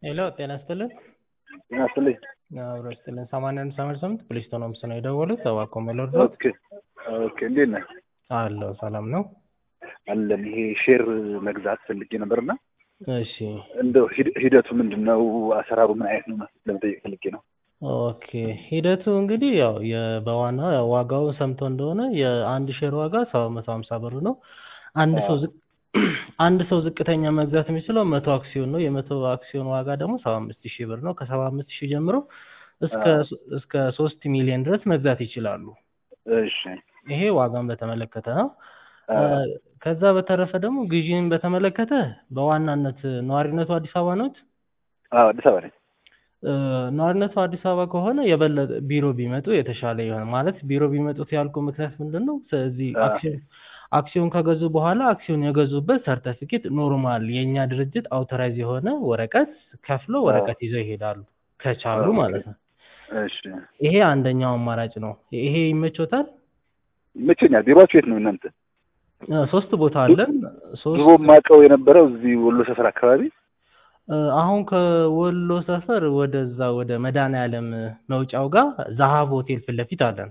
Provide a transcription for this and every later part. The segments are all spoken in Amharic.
ሄሎ ጤና ይስጥልን። ጤና ይስጥልኝ። አብሮ ይስጥልን። ሰማንያ አንድ ሰማንያ ስምንት ፕሊስቶን ሆምስ ነው የደወሉት። እባክዎ ሜሎድ ነው። ኦኬ ኦኬ። እንዴት ነህ? አለሁ ሰላም ነው። አለን። ይሄ ሼር መግዛት ፈልጌ ነበርና እሺ እንደው ሂድ- ሂደቱ ምንድን ነው? አሰራሩ ምን አይነት ነው? ለመጠየቅ ፈልጌ ነው። ኦኬ ሂደቱ እንግዲህ ያው የ- በዋና ያው ዋጋው ሰምቶ እንደሆነ የአንድ ሼር ዋጋ ሰባት መቶ ሀምሳ ብር ነው። አንድ ሰው ዝቅ አንድ ሰው ዝቅተኛ መግዛት የሚችለው መቶ አክሲዮን ነው። የመቶ አክሲዮን ዋጋ ደግሞ ሰባ አምስት ሺህ ብር ነው። ከሰባ አምስት ሺህ ጀምሮ እስከ እስከ ሶስት ሚሊዮን ድረስ መግዛት ይችላሉ። እሺ ይሄ ዋጋን በተመለከተ ነው። አ፣ ከዛ በተረፈ ደግሞ ግዢን በተመለከተ በዋናነት ነዋሪነቱ አዲስ አበባ ነዎት? አዎ፣ አዲስ አበባ ነኝ። እ፣ ነዋሪነቱ አዲስ አበባ ከሆነ የበለጠ ቢሮ ቢመጡ የተሻለ ይሆናል። ማለት ቢሮ ቢመጡት ያልኩ ምክንያት ምንድን ነው? ስለዚህ አ። አክሲዮን አክሲዮን ከገዙ በኋላ አክሲዮን የገዙበት ሰርተፊኬት ኖርማል የእኛ ድርጅት አውቶራይዝ የሆነ ወረቀት ከፍሎ ወረቀት ይዘው ይሄዳሉ ከቻሉ ኦኬ። ማለት ነው። እሺ ይሄ አንደኛው አማራጭ ነው። ይሄ ይመቾታል? ይመቸኛል። ቢሮአችሁ የት ነው እናንተ? እ፣ ሶስት ቦታ አለን። ሶስት ድሮ የማውቀው የነበረው እዚህ ወሎ ሰፈር አካባቢ እ፣ አሁን ከወሎ ሰፈር ወደዛ ወደ መድኃኔዓለም መውጫው ጋር ዛሀብ ሆቴል ፊት ለፊት አለን።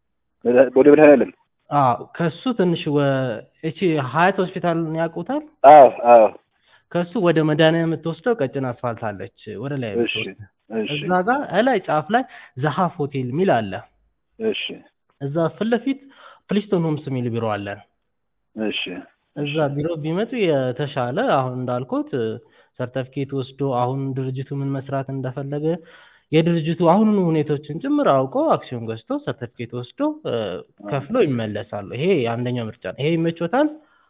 ወደ መድኃኔዓለም። አዎ ከሱ ትንሽ ወ እቺ ሀያት ሆስፒታልን ያውቁታል? አዎ አዎ። ከሱ ወደ መድኃኔዓለም የምትወስደው ቀጭን አስፋልት አለች ወደ ላይ እሺ የምትወስድ እሺ እዛ ጋር እላይ ጫፍ ላይ ዛሀፍ ሆቴል የሚል አለ። እሺ እዛ ፊት ለፊት ፕሊስቶን ሆምስ የሚል ቢሮ አለን። እሺ እዛ ቢሮ ቢመጡ የተሻለ አሁን እንዳልኩት ሰርተፊኬት ወስዶ አሁን ድርጅቱ ምን መስራት እንደፈለገ የድርጅቱ አሁኑኑ ሁኔታዎችን ጭምር አውቆ አክሲዮን ገዝቶ ሰርተፊኬት ወስዶ እ፣ ከፍሎ ይመለሳሉ። ይሄ አንደኛው ምርጫ ነው። ይሄ ይመቾታል?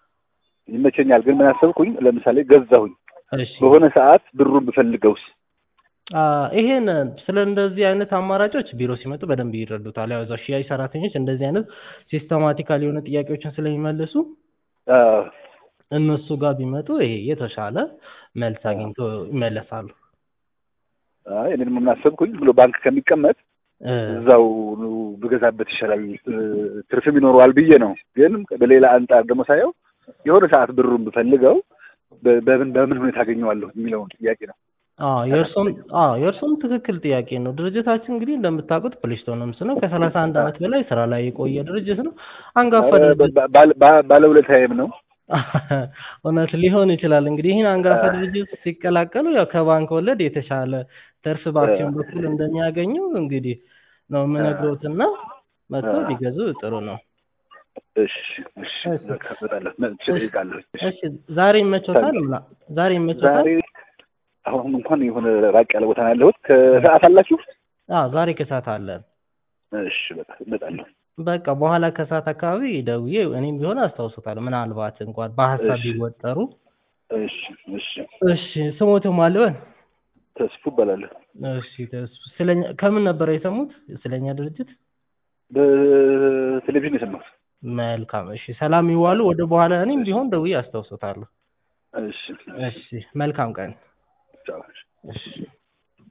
ይመቸኛል። ግን ምን አሰብኩኝ፣ ለምሳሌ ገዛሁኝ እሺ በሆነ ሰዓት ብሩን ብፈልገውስ? አ፣ ይሄን ስለ እንደዚህ አይነት አማራጮች ቢሮ ሲመጡ በደንብ ይረዱታል። ያው እዛው ሽያጭ ሰራተኞች እንደዚህ አይነት ሲስተማቲካል የሆነ ጥያቄዎችን ስለሚመልሱ አዎ እነሱ ጋር ቢመጡ ይሄ የተሻለ መልስ አግኝቶ ይመለሳሉ። አይ እኔ ደግሞ ምን አሰብኩኝ ብሎ ባንክ ከሚቀመጥ እ፣ እዛው ብገዛበት ይሻላል እ፣ ትርፍም ይኖረዋል ብዬ ነው። ግን በሌላ አንጻር ደግሞ ሳየው የሆነ ሰዓት ብሩን ብፈልገው በ- በምን በምን ሁኔታ አገኘዋለሁ የሚለውን ጥያቄ ነው። አዎ የእርሶም አዎ የእርሶም ትክክል ጥያቄ ነው። ድርጅታችን እንግዲህ እንደምታውቁት ፕሊስቶን ሆምስ ነው። ከሰላሳ አንድ ዓመት በላይ ስራ ላይ የቆየ ድርጅት ነው። አንጋፋ ኧረ ድርጅት ባ- ባ- ባ- ባለውለታዬም ነው። እውነት ሊሆን ይችላል። እንግዲህ ይህን አንጋፋ ድርጅት ሲቀላቀሉ ያው ከባንክ ወለድ የተሻለ ትርፍ በአክሲዮን በኩል እንደሚያገኙ እንግዲህ ነው የምነግሮትና መጥተው ቢገዙ ጥሩ ነው። እሺ እሺ በቃ እመጣለሁ፣ መጥቼ እጠይቃለሁ። እሺ። እሺ ዛሬ ይመቾታል? ምና- ዛሬ ይመቾታል? ዛሬ አሁን እንኳን የሆነ ራቅ ያለ ቦታ ነው ያለሁት። ከሰዓት አላችሁ? አዎ ዛሬ ከሰዓት አለን። እሺ በቃ እመጣለሁ። በቃ በኋላ ከሰዓት አካባቢ ደውዬ እኔም ቢሆን አስታውሶታለሁ። ምናልባት እንኳን በሀሳብ እሺ። ቢወጠሩ። እሺ እሺ። እሺ ስሞትም አልበን። ተስፉ እባላለሁ። እሺ ተስፋ ስለኛ ከምን ነበር የሰሙት ስለኛ ድርጅት? በቴሌቪዥን የሰማሁት። መልካም እሺ፣ ሰላም ይዋሉ። ወደ በኋላ እኔም ቢሆን ደውዬ አስታውሶታለሁ። እሺ እሺ መልካም ቀን። ቻው። እሺ